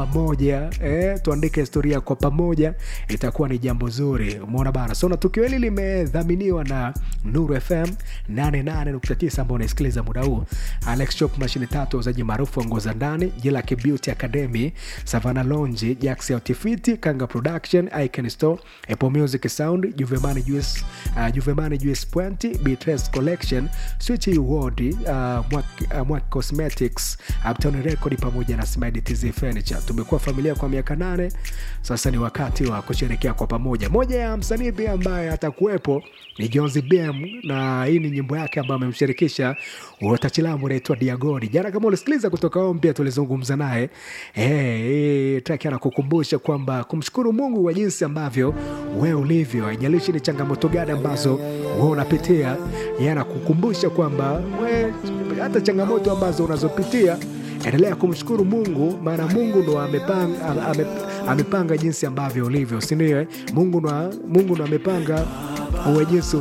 pamoja eh, tuandike historia kwa pamoja itakuwa ni jambo zuri umeona bana so na tukio hili limedhaminiwa na nuru fm 88.9 ambao unaisikiliza muda huu alex shop mashine tatu wauzaji maarufu wa nguo za ndani jilaki beauty academy savana lonji jax autifiti kanga production icon store apple music sound juvemani juice uh, juvemani juice point beatrice collection switch ward uh, mwak, uh, mwak cosmetics uptown record pamoja na smile tz furniture tumekuwa familia kwa miaka nane sasa ni wakati wa kusherekea kwa pamoja moja ya msanii pia ambaye atakuwepo ni jonzi bm na hii ni nyimbo yake ambayo amemshirikisha watachilamu naitwa diagoni jana kama ulisikiliza kutoka om pia tulizungumza naye hey, traki anakukumbusha kwamba kumshukuru mungu kwa jinsi ambavyo wewe ulivyo haijalishi ni changamoto gani ambazo we unapitia ye anakukumbusha kwamba we hata changamoto ambazo unazopitia endelea kumshukuru mungu maana mungu ndo amepanga, ame, amepanga jinsi ambavyo ulivyo sindio mungu ndo mungu ndo amepanga uwe jinsi